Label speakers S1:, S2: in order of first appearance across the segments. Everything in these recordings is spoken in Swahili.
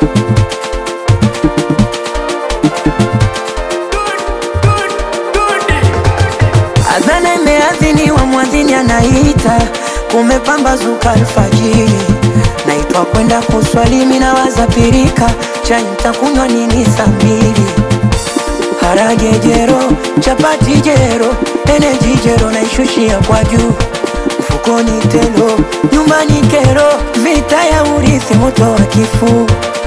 S1: Adhana imeadhiniwa, mwadhini anaita, kumepambazuka alfajiri, naitwa kwenda kuswali, mimi nawaza pirika, chai nitakunywa nini saa mbili? Harage jero, chapati jero, eneji jero, naishushia kwa juu mfukoni telo, nyumbani kero, vita ya urithi, moto wa kifuu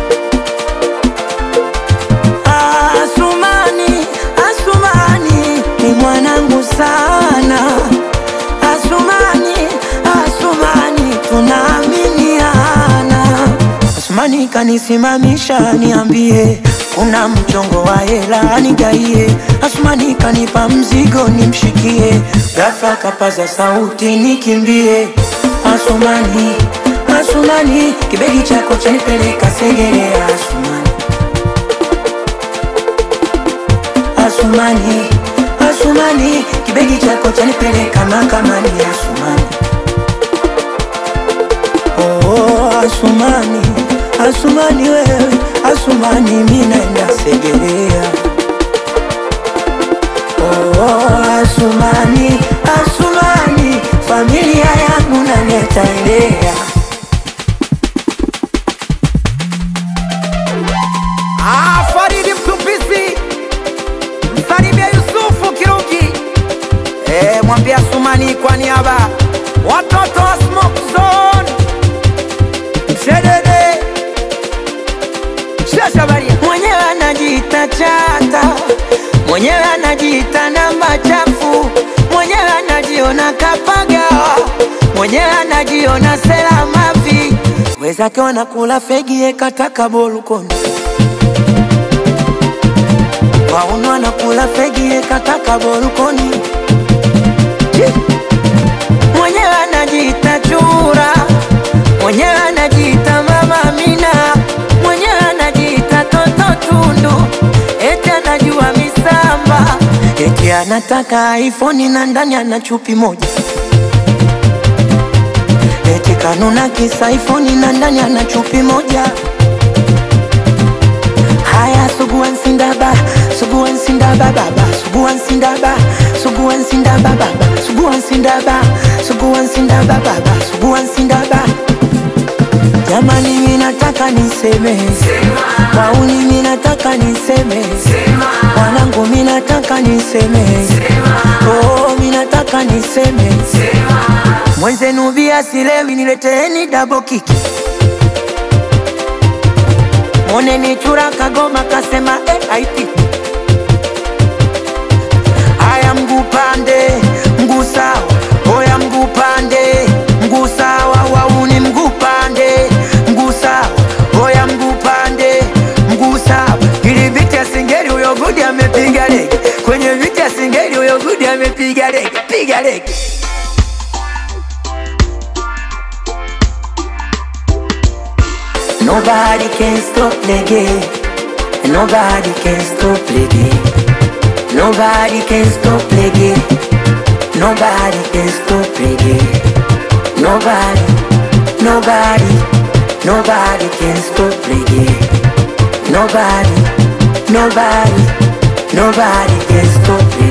S1: Asumani, Asumani ni mwanangu sana. Asumani, Asumani tunaaminiana. Asumani kanisimamisha, niambie kuna mchongo wa hela nigaie. Asumani kanipa mzigo nimshikie, ghafla kapaza sauti nikimbie. Asumani, Asumani kibegi chako chanipeleka Segerea. Asumani Asumani, Asumani, kibegi chako chanipeleka mahakamani. Asumani, oh, oh, Asumani, Asumani wewe, Asumani mimi naenda Segerea. Oh, oh, Asumani, Asumani, familia yangu naleta elea.
S2: Ah, Faridi Mtupisi, msalimia Yusufu Kirugi, eh, mwambia Sumani kwa niaba watoto wa Smoke Zone, Mshedede, Shashabaria,
S1: mwenyewe anajiita chata, mwenyewe anajiita namba chafu, mwenyewe anajiona kapagawa, mwenyewe anajiona sela mavi, wezake wanakula fegi ekataka bolukoni wauno anakula fegi ekataka bolukoni Chi! mwenyewe anajiita chura, mwenyewe anajiita mama Amina, mwenyewe anajiita toto tundu, eti anajua misamba, eti anataka iPhone na ndani ana chupi moja, eti kanuna kisa iPhone na ndani ana chupi moja. Haya, suguan sindaba, suguan sindaba baba, suguan sindaba, suguan sindaba baba, suguan sindaba, suguan sindaba baba, suguan sindaba. Jamani, mimi nataka niseme, wauni mimi nataka niseme, wanangu mimi nataka niseme, oh mimi nataka niseme, mwenzenu bia silewi, nileteeni double kiki Moneni chura kagoma kasema eh, haipiti. Haya mguu pande, mguu sawa, oya mguu pande, mguu sawa, wauni mguu pande, mguu sawa, oya mguu pande, mguu sawa. Ili viti ya singeli huyo gudi amepiga lege, kwenye viti ya singeli huyo gudi amepiga lege, piga lege. Nobody can stop the game. Nobody can stop the game. Nobody can stop the game. Nobody can stop the game. Nobody, nobody, nobody can stop the game. Nobody, nobody, nobody can stop the